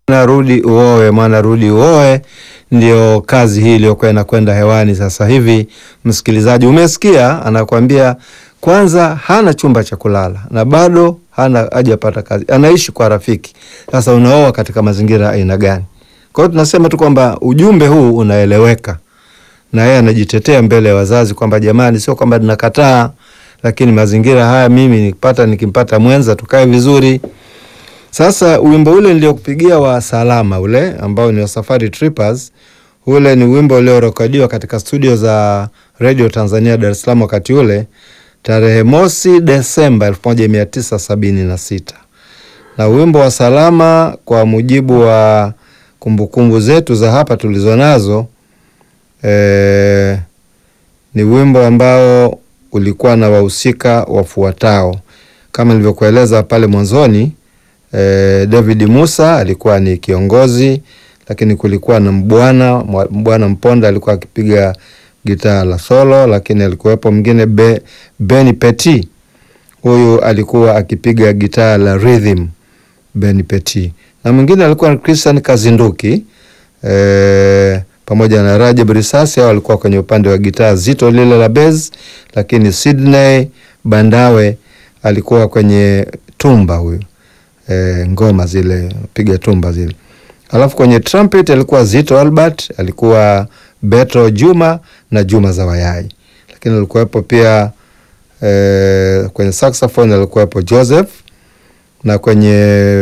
Rudi uoe mwana, rudi uoe, ndio kazi hii iliyokuwa inakwenda hewani sasa hivi. Msikilizaji, umesikia, anakuambia kwanza hana chumba cha kulala na bado hana hajapata kazi, anaishi kwa rafiki. Sasa unaoa katika mazingira aina gani? Kwa hiyo tunasema tu kwamba ujumbe huu unaeleweka, na yeye anajitetea mbele ya wazazi kwamba jamani, sio kwamba ninakataa, lakini mazingira haya mimi nikipata nikimpata mwenza tukae vizuri. Sasa wimbo ule niliokupigia wa Salama ule ambao ni wa Safari Trippers, ule ni wimbo uliorekodiwa katika studio za Radio Tanzania Dar es Salaam wakati ule tarehe mosi Desemba elfu moja mia tisa sabini na sita na wimbo wa Salama kwa mujibu wa kumbukumbu zetu za hapa tulizo nazo e, ni wimbo ambao ulikuwa na wahusika wafuatao kama nilivyokueleza pale mwanzoni. E, David Musa alikuwa ni kiongozi, lakini kulikuwa na Mbwana Mbwana Mponda alikuwa akipiga gitaa la solo, lakini alikuwepo mwingine Be, Benny Petit, huyu alikuwa akipiga gitaa la rhythm Benny Petit, na mwingine alikuwa Christian Kazinduki e, pamoja na Rajab Risasi, hao walikuwa kwenye upande wa gitaa zito lile la bass, lakini Sydney Bandawe alikuwa kwenye tumba huyu E, ngoma zile piga tumba zile, alafu kwenye trumpet alikuwa Zito Albert, alikuwa Beto Juma na Juma Zawayai, lakini alikuwepo pia e, kwenye saxophone alikuwepo Joseph na kwenye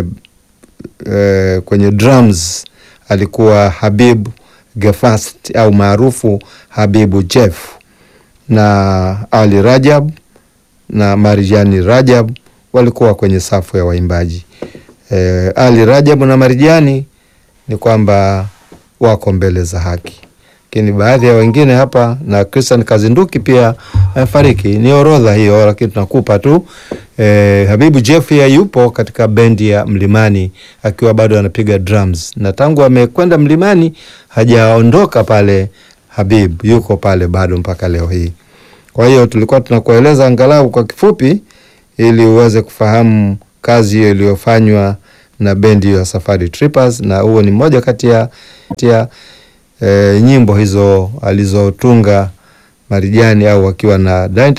e, kwenye drums alikuwa Habibu Gefast au maarufu Habibu Jeff na Ali Rajab na Marijani Rajab walikuwa kwenye safu ya waimbaji. E, Ali Rajabu na Marijani ni kwamba wako mbele za haki, lakini baadhi ya wengine hapa na Christian Kazinduki pia amefariki. Ni orodha hiyo, lakini tunakupa tu e, Habibu Jeff ya yupo katika bendi ya Mlimani akiwa bado anapiga drums, na tangu amekwenda Mlimani hajaondoka pale. Habib yuko pale bado mpaka leo hii. Kwa hiyo tulikuwa tunakueleza angalau kwa kifupi ili uweze kufahamu kazi hiyo iliyofanywa na bendi ya Safari Trippers, na huo ni mmoja kati ya e, nyimbo hizo alizotunga Marijani au wakiwa na